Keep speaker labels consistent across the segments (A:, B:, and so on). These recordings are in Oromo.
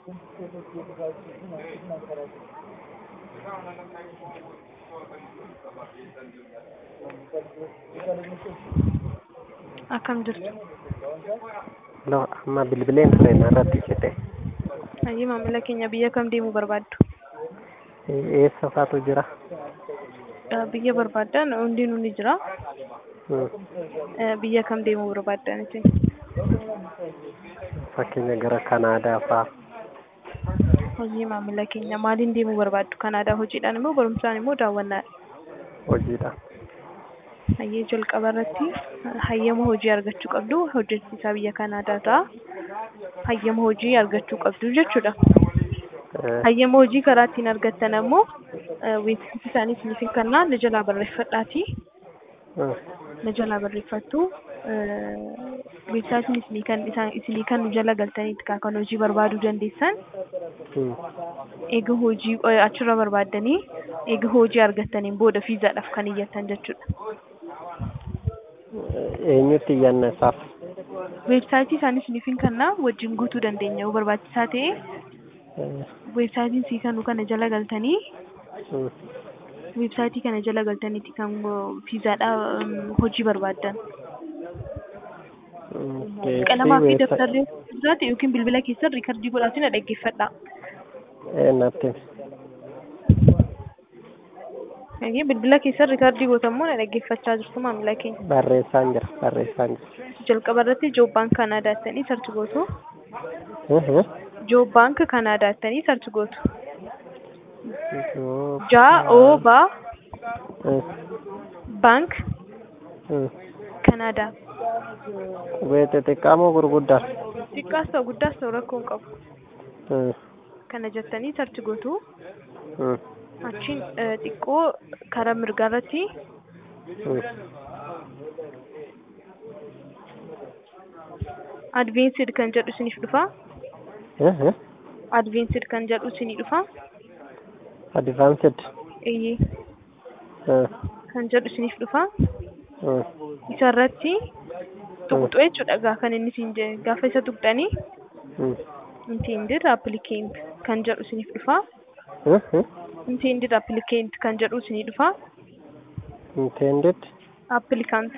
A: Akkam jirtu?
B: Loo amma bilbileen ture narratti jedhe
A: Hayyee maamila keenya biyya kam deemuu barbaaddu?
B: eessa faatu jira?
A: Eh, Biyya barbaaddan hundinuu ni jira.
B: Hmm.
A: Eh, Biyya kam deemuu barbaaddan isin?
B: Fakkeenya gara Kanaadaa faa
A: Hayyee maamila keenya maaliin deemuu barbaaddu? Kanaadaa hojiidhaan immoo barumsaan immoo daawwannaadha.
B: hojiidha.
A: Hayyee jalqaba irratti hayyama hojii argachuu qabdu. Hojjechiisaa biyya Kanaadaa ta'a. Hayyama hojii argachuu qabdu jechuudha.
B: Eh,
A: Hayyama hojii karaa ittiin argattan ammoo weebsaayitii isaanii isiniif hin kennaa na jalaa barreeffadhaatii
B: hmm.
A: na jalaa barreeffattu. Weebsaayitiin isinii kan isaan isinii kan nu jala galtaniitti kan kan hojii barbaaduu dandeessan
B: Hmm.
A: eega hojii eh, achirra barbaaddanii eega hojii argattaniin booda fiizaadhaaf kan iyyattan jechuudha.
B: Eenyutti iyyanna isaaf?
A: Weebsaayitii isaanii isiniif hin kennaa wajjin guutuu dandeenya yoo barbaachisaa ta'e
B: Eh,
A: weebsaayitiin sii kanu kana jala galtanii
B: hmm.
A: weebsaayitii kana jala galtaniitti kan fiizaadhaa hojii barbaaddan.
B: Okay,
A: Qalamaa fi
B: weebsa-
A: dabtarri jiraate yookiin bilbila keessan riikardii godhaatiin na dhaggeeffadha.
B: Eh, natti
A: Egaa bilbila keessan riikardii gootammoo na dhaggeeffachaa jirtu maamila keenya.
B: barreessaan jira barreessaan jira.
A: Jalqaba irratti Joob Baank Kanaadaa jettanii sarchi gootu.
B: Hmm, hmm.
A: Joob Baank Kanaadaa jettanii sarchi gootu.
B: Joo-
A: Jaa Oo Baa
B: Hmm,
A: Baank
B: hmm.
A: Kanaadaa.
B: Qubee xixiqqaa moo gurguddaa?
A: Xiqqaas ta'u guddaas ta'u rakkoo hin qabu.
B: Hmm,
A: Kana jettanii sarchi gootu.
B: hmm,
A: Achiin eh, xiqqoo karaa mirgaa irratti
B: hmm.
A: adveensid kan jedhu isiniif dhufa.
B: Hmm, hmm.
A: Adveensid kan jedhu isinii dhufa.
B: Advanced.
A: Eeyyee
B: Hmm,
A: kan jedhu isiniif dhufa.
B: hmm.
A: Isa irratti tuqxu jechuudha gaa kan inni isin je- gaafa isa tuqxanii
B: Hmm.
A: intended applicant kan jedhu isiniif dhufa.
B: Hmm, hmm.
A: Intended applicant kan jedhu isinii dhufa.
B: Intended.
A: Applicant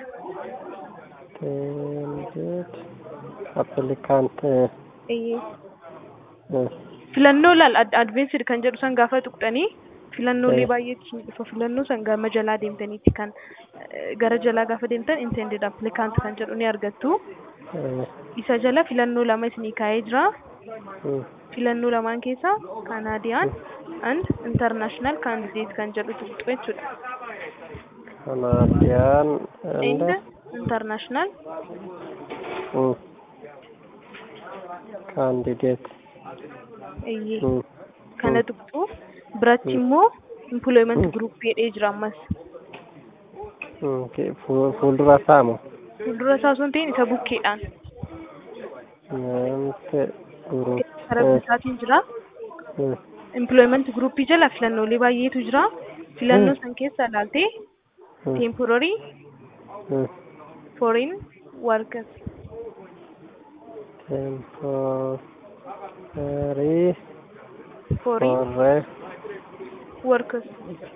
B: Intended. Applicant. eh,
A: eeyyee
B: hmm.
A: filannoo laal adveensid kan jedhu san gaafa tuqxanii filannoolee
B: Eh.
A: baay'eetu isinii dhufa. Filannoo san gama jalaa deemtaniitti kan eh, gara jalaa gaafa deemtan intended applicant kan jedhu ni argattu.
B: Eh,
A: Isa jala filannoo lama isinii kaa'ee jira.
B: hmm.
A: filannoo lamaan keessaa Canadian and International Candidate kan jedhu tuqxu jechuudha.
B: Canadian
A: And
B: and
A: International
B: hmm. candidate.
A: eeyyee
B: Hmm.
A: kana tuqxu biratti immoo employment group jedhee jira ammas.
B: Hmm. okay. Fu- Fuuldura saamu.
A: Fuuldura isaa osoo hin ta'in isa bukkeedhaan
B: Namte group.
A: karaa
B: Eh,
A: bitaatiin jira.
B: hmm.
A: Employment groupii jala filannoolee baay'eetu jira. Filannoo
B: Hmm.
A: san keessa ilaaltee
B: Hmm.
A: temporary
B: Hmm.
A: foreign workers
B: Temporary
A: foreign
B: foreign
A: workers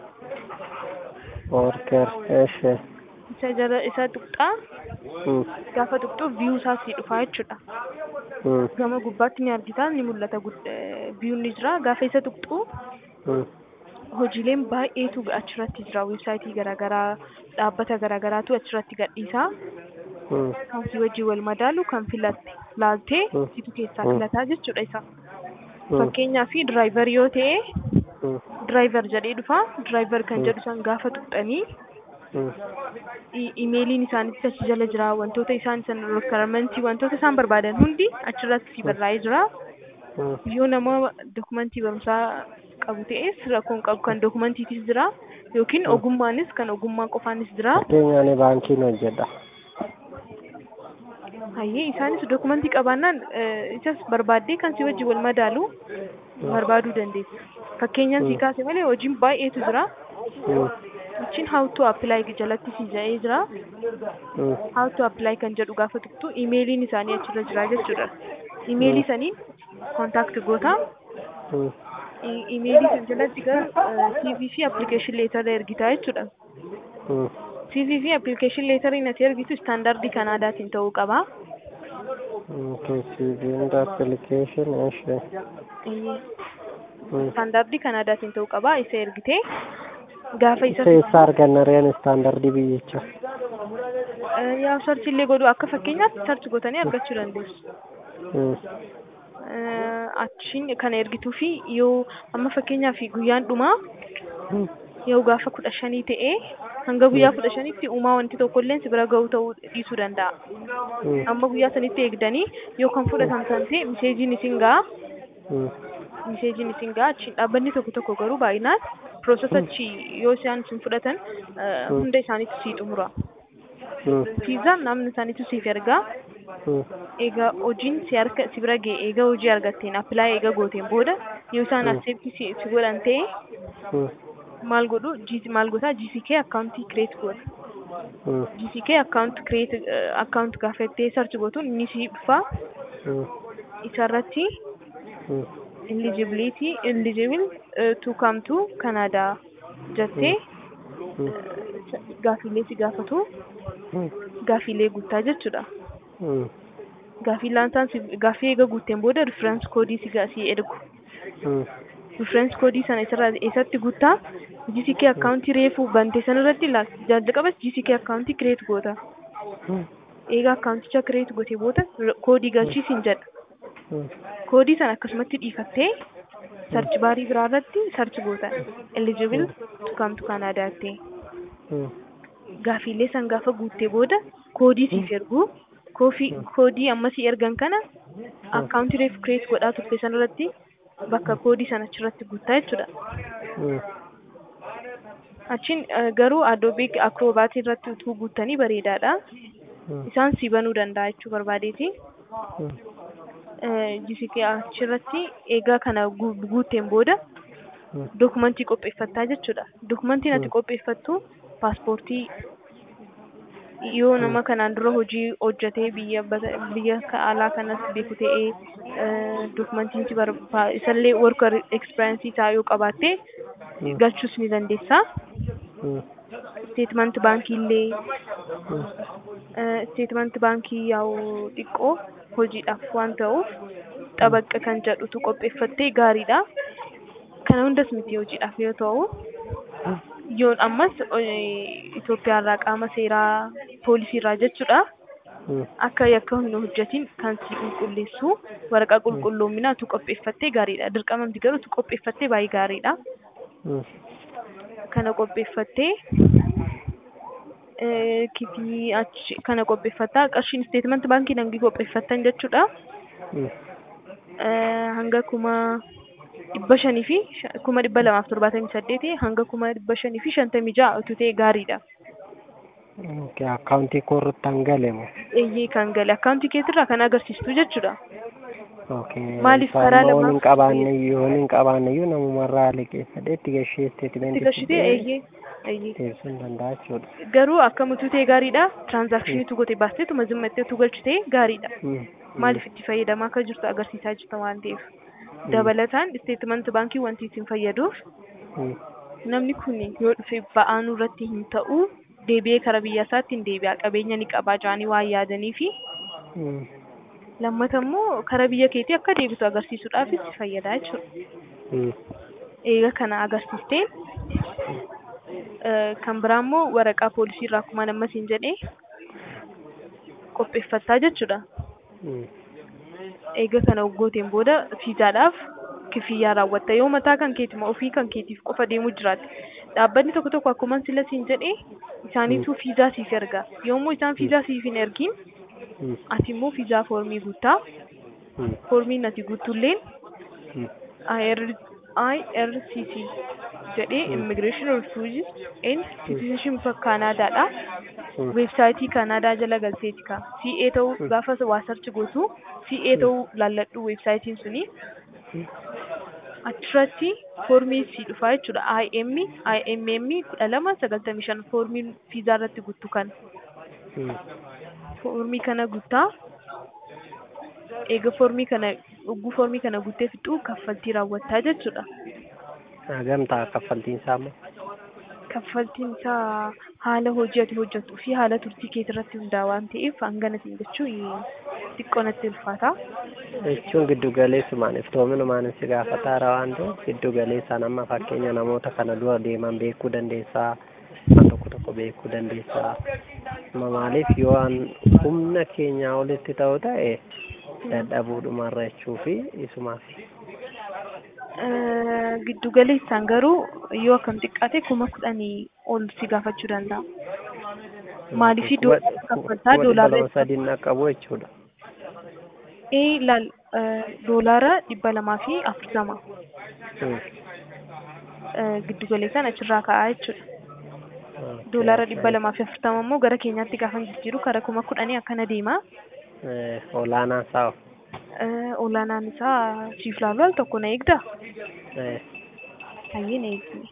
B: worker. Eeshe.
A: isa jala isa tuqxaa
B: Hmm.
A: gaafa tuqxu view isaa sii dhufa jechuudha.
B: Hmm.
A: gama gubbaatti ni argita ni mul'ata biyuun ni jira gaafa isa tuqxu
B: Hmm.
A: hojiileen baay'eetu achirratti jira weebsaayitii garaagaraa dhaabbata garaagaraatu achirratti gadhiisa
B: Hmm.
A: kan si wajjin wal madaalu kan filatte laaltee
B: Mm.
A: situ keessaa
B: Mm.
A: filataa jechuudha isa
B: Hmm.
A: fakkeenyaaf diraayivar yoo ta'e
B: Hmm.
A: diraayivar jedhee dhufa diraayivar kan
B: Mm.
A: jedhu san gaafa tuqxanii
B: Hmm.
A: i- imeeliin isaanitti achi jala jira wantoota isaan san rekkaramantii wantoota isaan barbaadan hundi achirratti si barraa'ee jira
B: Hmm.
A: yoo nama dokumentii barumsaa qabu ta'es rakkoon qabu kan dokumantiitis jira yookiin
B: Mm.
A: ogummaanis kan ogummaa qofaanis jira
B: Fakkeenyaaf ani baankiin hojjedha.
A: hayyee isaanis dokumentii qabaannaan eh, isas barbaaddee kan si wajjin wal madaalu barbaaduu dandeessa fakkeenyaan si
B: Mm.
A: kaase malee hojiin baay'eetu jira
B: Hmm.
A: achiin how to apply jalatti si jedhee jira
B: Hmm.
A: how to apply kan jedhu gaafa tuqxu imeeliin isaanii achirra jira jechuudha imeelii saniin kontaakti goota.
B: Mm.
A: Imeelii kan jalatti garuu CV fi application leetara ergitaa jechuudha.
B: Mm.
A: CV fi application leetariin ati ergitu istaandardii Kanaadaatiin ta'uu qaba.
B: Okay, CV and application, እሺ.
A: Iyyee.
B: Mm.
A: Istaandardii Kanaadaatiin ta'uu qaba. Isa ergitee gaafa isa
B: Isa eessa arganna reen istaandardii biyyicha?
A: Eh, yaa sarchi illee godhu akka fakkeenyaatti sarchi gootanii argachuu dandeessu.
B: Mm.
A: Eh, Achiin kana ergituu fi yoo amma fakkeenyaaf guyyaan dhumaa
B: Mm.
A: yoo gaafa kudha shanii ta'ee hanga guyyaa kudha shanitti uumaa wanti tokko illee si bira ga'uu ta'uu dhiisuu danda'a.
B: Mm.
A: Amma guyyaa sanitti eegdanii yoo kan fudhatamtan ta'e miseejiin isin ga'a.
B: Mm.
A: Miseejiin isin ga'a achiin dhaabbanni tokko tokko garuu baay'inaan piroosesa achi yoo isaan isin fudhatan eh, hunda isaaniitu sii xumura.
B: Mm.
A: Fiizaan namni isaaniitu siif ergaa.
B: Mm.
A: egaa hojiin si harka si bira ga'e egaa hojii argatteen appilaa egaa gooteen booda yoo isaan
B: Mm.
A: accept si si godhan ta'e
B: Mm.
A: maal godhu G- maal goota GCK akkaawuntii create godha
B: Mm.
A: GCK akkaawunt create akkaawunt gaafattee search gootuun inni si dhufa
B: Mm.
A: isarratti
B: Mm.
A: eligibility eligible uh, to come to Canada jettee
B: Mm.
A: gaafiilee si gaafatu
B: Mm.
A: gaafiilee guuttaa jechuudha.
B: Mm.
A: Gaafii laansaan si gaafii eega guutteen booda reference koodii si ga- si ergu.
B: Mm.
A: reference koodii sana isarraa eessatti guuttaa GCK akkaawuntii reefuu bante sanarratti ilaal jalqabas GCK akkaawuntii kireet goota
B: Mm.
A: eegaa akkaawunticha kireet gootee booda r- koodii galchiisin jedha
B: Mm.
A: koodii sana akkasumatti dhiifattee sarchi baarii biraa irratti sarchi goota eligible to come to Canada jettee
B: Mm.
A: gaafiilee san gaafa guuttee booda koodii siif ergu koofii koodii ammasii ergan kana akkaawuntii reef kireet godhaa turte sanarratti bakka koodii sana achirratti guuttaa jechuudha.
B: Mm.
A: Achiin eh, garuu Adobe Acrobat irratti utuu guuttanii bareedaadha.
B: Mm.
A: Isaan si banuu danda'a jechuu barbaadeeti.
B: Mm.
A: Eh, GCK achirratti eegaa kana gu- guutteen booda
B: Mm.
A: dokumentii qopheeffattaa jechuudha. Dokumentiin ati
B: Mm.
A: qopheeffattu paaspoortii yoo nama kanaan dura hojii hojjetee biyya bata- biyya ka- alaa kanas beeku ta'ee eh, dokumentiin si barba- isallee work experience isaa yoo qabaatte
B: Mm.
A: galchuus ni dandeessa.
B: Mm.
A: Statement baankii illee
B: Mm.
A: statement baankii yaa'u xiqqoo hojiidhaaf waan ta'uuf xabaqqa kan jedhutu qopheeffattee gaariidha. Kana hundas miti hojiidhaaf yoo ta'u yoon ammas eh, Itoophiyaarraa qaama seeraa poolisiirraa jechuudha.
B: Mm.
A: Akka yakka hin hojjetin kan si qulqulleessu waraqaa qulqulloominaa tu qopheeffattee gaariidha. Dirqamamti garuu tu qopheeffattee baay'ee gaariidha.
B: Mm.
A: Kana qopheeffattee eh, kifii achi kana qopheeffattaa qarshiin statement baankii hangii qopheeffattan jechuudha.
B: Mm.
A: Eh, hanga kuma dhibba shanii fi sha- kuma dhibba lamaaf torbaatamii saddeeti hanga kuma dhibba shanii fi shantamii ja'a utuu ta'e gaariidha.
B: Okay, akkaawuntii koo irratti hangalemu.
A: Eeyyee kan gale akkaawuntii keetirraa kan agarsiistu jechuudha.
B: Okay.
A: Maaliif
B: isaan
A: karaa
B: immoo
A: lamaan
B: hin qabaanne iyyuu hin qabaanne iyyuu namumarraa liqeeffadhee itti gashee isteetimentii
A: Itti gashitee eeyyee eeyyee.
B: deebisuu hin danda'a jechuudha.
A: Garuu akkam utuu ta'e gaariidha. Tiraanzaakshinii tu gote baasteetuma zimmattee tu galchitee gaariidha.
B: Mm.
A: Maaliif itti fayyadamaa akka jirtu agarsiisaa jirta waan ta'eef. Dabalataan isteetimanti baankii wanti isin fayyaduuf
B: Mm.
A: namni kun yoo dhufe ba'aanuu irratti hin ta'u deebi'ee kara biyya isaatti hin deebi'a qabeenya ni qabaa jedhanii waan yaadanii fi
B: Mm.
A: lammata immoo kara biyya keetii akka deebitu agarsiisuudhaafis si fayyadaa jechuudha.
B: Mm.
A: Eega kana agarsiistee eh, kan biraa immoo waraqaa poolisii irraa akkuma nammas hin jedhee qopheeffattaa jechuudha.
B: Mm.
A: Eega kana waggooteen booda fiizaadhaaf kifiyyaa raawwatta yoo mataa kan keetima ofii kan keetiif qofa deemuu jiraate dhaabbanni tokko tokko akkuma sila siin jedhee isaaniitu fiizaa siif erga yommuu isaan fiizaa siif hin ergin
B: Mm.
A: ati immoo fiizaa foormii guuttaa
B: Mm.
A: foormiin ati guuttulleen
B: Mm.
A: IR IRCC jedhee Immigration Refugees and Citizenship Kanaadaadha.
B: Mm.
A: Weebsaayitii Kanaadaa jala galteeti ka. CA ta'uu gaafa waa sarchi gootu CA ta'uu laalladhu weebsaayitiin suni. Achirratti foormii si dhufaa jechuudha. IM IMM kudha lama sagaltamii shan foormiin fiizaa irratti guutu kan.
B: Mm.
A: Foormii kana guuttaa eega foormii kana dhugguu foormii kana guuttee fixuu kaffaltii raawwattaa jechuudha.
B: Gamtaa kaffaltiin isaa immoo.
A: Kaffaltiin isaa haala hojii ati hojjettuu fi haala turtii keetii irratti hundaa'a waan ta'eef hangana siin jechuun xiqqoo natti ulfaata.
B: Jechuun giddu galeessumaan iftoominumaan si gaafataara waan ta'eef giddu galeessaan amma fakkeenya namoota kana dura deeman beekuu dandeessaa waan tokko tokko beekuu dandeessaa. Amma maaliif yoo an humna keenyaa olitti ta'u ta'e dadhabuudhumarra jechuu fi isumaaf.
A: Giddu galeessaan garuu yoo akkam xiqqaate kuma kudhanii ol si gaafachuu danda'a. Maaliif kaffaltaa doolaara
B: lama sadiin dhaqqabu jechuudha.
A: ee laal doolaara dhibba lamaa fi afurtama giddu galeessaan achirraa ka'aa jechuudha. Doolaara dhibba lamaa fi afurtama immoo gara keenyaatti gaafa jijjiiru kara kuma kudhanii akkana deema.
B: Olaanaan isaa
A: Olaanaan isaa siif laalu al tokko na eegdaa? Hayyee na eegsine.